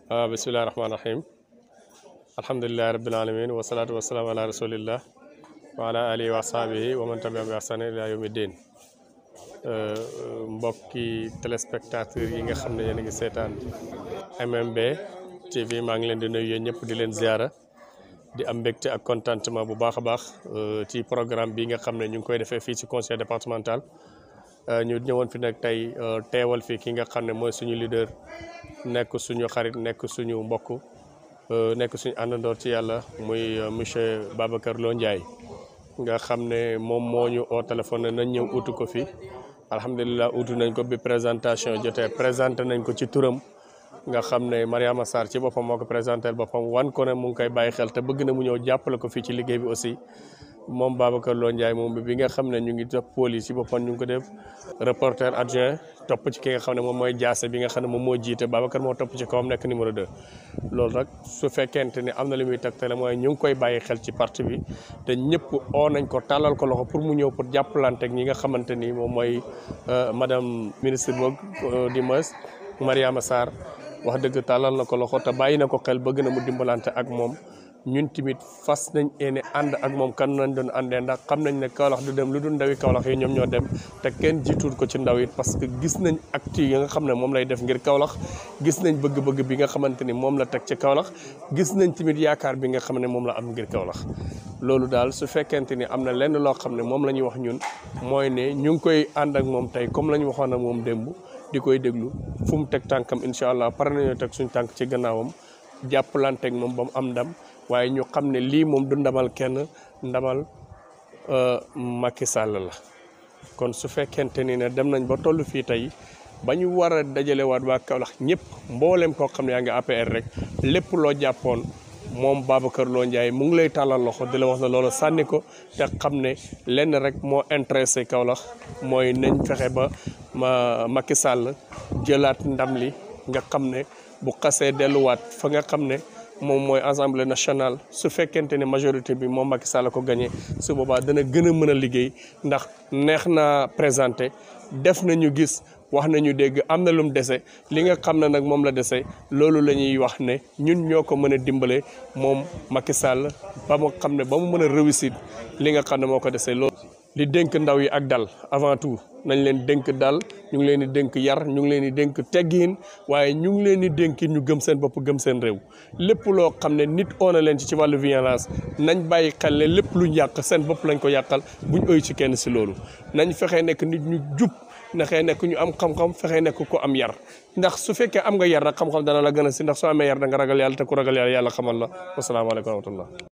waaw bisimilah rahmaani rahim alhamdulilahi rabbil alamin wasalaatu wasalaam ala rasulillah wa ala alihi wa sahbihi wa man tabi'ahum bi ihsan ila yawmi din mbokki téléspectateurs yi nga xam ne yéen a ngi seetaan MMB TV maa ngi leen di nuyu yéen ñëpp di leen ziara di am mbégte ak contentement bu baax a baax ci programme bi nga xam ne ñu ngi koy defee fii ci conseil départemental ñu ñëwoon fi nag tey teewal fi ki nga xam ne mooy suñu leader nekk suñu xarit nekk suñu mbokk nekk suñu àndandoor ci yàlla muy monsieur Babacar Lo Ndiaye nga xam ne moom moo ñu oo téléphone nañ ñëw utu ko fi alhamdulilah utu nañ ko bi présentation jotee présenté nañ ko ci turam nga xam ne Mariama Sarr ci boppam moo ko présenté boppam wan ko ne mu ngi koy bàyyi xel te bëgg na mu ñëw jàppale ko fii ci liggéey bi aussi moom Babacar Lo Ndiaye moom bi nga xam ne ñu ngi topp pôle yi ci boppam ñu ngi ko def reporter adjoint topp ci ki nga xam ne moom mooy jaase bi nga xam ne moom moo jiite Babacar moo topp ci kawam nekk numéro 2. loolu nag su fekkente ni am na li muy tegtale mooy ñu ngi koy bàyyi xel ci parti bi te ñëpp oo nañ ko tàllal ko loxo pour mu ñëw pour jàppalanteeg ñi nga xamante ni moom mooy madame ministre boog di Meus Mariama Sarr wax dëgg tàllal na ko loxo te bàyyi na ko xel bëgg na mu dimbalante ak moom. ñun tamit fas nañ ene ànd ak moom kan nañ doon àndee ndax xam nañ ne Kaolack du dem lu dul ndawi Kaolack yi ñoom ñoo dem te kenn jiituut ko ci ndaw it parce que gis nañ acte yi nga xam ne moom lay def ngir Kaolack gis nañ bëgg-bëgg bi nga xamante ni moom la teg ci Kaolack gis nañ tamit yaakaar bi nga xam ne moom la am ngir Kaolack loolu daal su fekkente ni am na lenn loo xam ne moom la ñuy wax ñun mooy ne ñu ngi koy ànd ak moom tey comme la ñu waxoon ak moom démb di koy déglu fu mu teg tànkam incha allah pare nañoo teg suñ tànk ci gannaawam jàppalanteeg moom ba mu am ndam waaye ñu xam ne lii moom du ndamal kenn ndamal Macky Sall la kon su fekkente ni ne dem nañ ba toll fii tey ba ñu war a dajalewaat waa Kaolack ñëpp mboolem koo xam ne yaa ngi APR rek lépp loo jàppoon moom Babacar Lo Ndiaye mu ngi lay tàllal loxo di la wax ne loolu sànni ko te xam ne lenn rek moo intéressé Kaolack mooy nañ fexe ba ma Macky Sall jëlaat ndam li nga xam ne bu xasee delluwaat fa nga xam ne. moom mooy assemblée nationale su fekkente ne majorité bi moom Macky Sall ko gagné su boobaa dana gën a mën a liggéey ndax neex na présenté def nañu gis wax nañu dégg am na lu mu dese li nga xam ne nag moom la dese loolu la ñuy wax ne ñun ñoo ko mën a dimbale moom Macky Sall ba mu xam ne ba mu mën a réussir li nga xam ne moo ko dese loolu. li dénk ndaw yi ak dal avant tout nañ leen dénk dal ñu ngi leen di dénk yar ñu ngi leen di dénk teggiin waaye ñu ngi leen di dénk ñu gëm seen bopp gëm seen réew lépp loo xam ne nit oona leen ci ci wàllu violence nañ bàyyi xel ne lépp luñ yàq seen bopp lañ ko yàqal buñ ëy ci kenn si loolu nañ fexee nekk nit ñu jub naxee nekk ñu am xam-xam fexee nekk ko am yar ndax su fekkee am nga yar nag xam-xam dana la gën a si ndax soo amee yar da nga ragal yàlla te ku ragal yàlla yàlla xamal la wasalaamaaleykum wa rahmatullah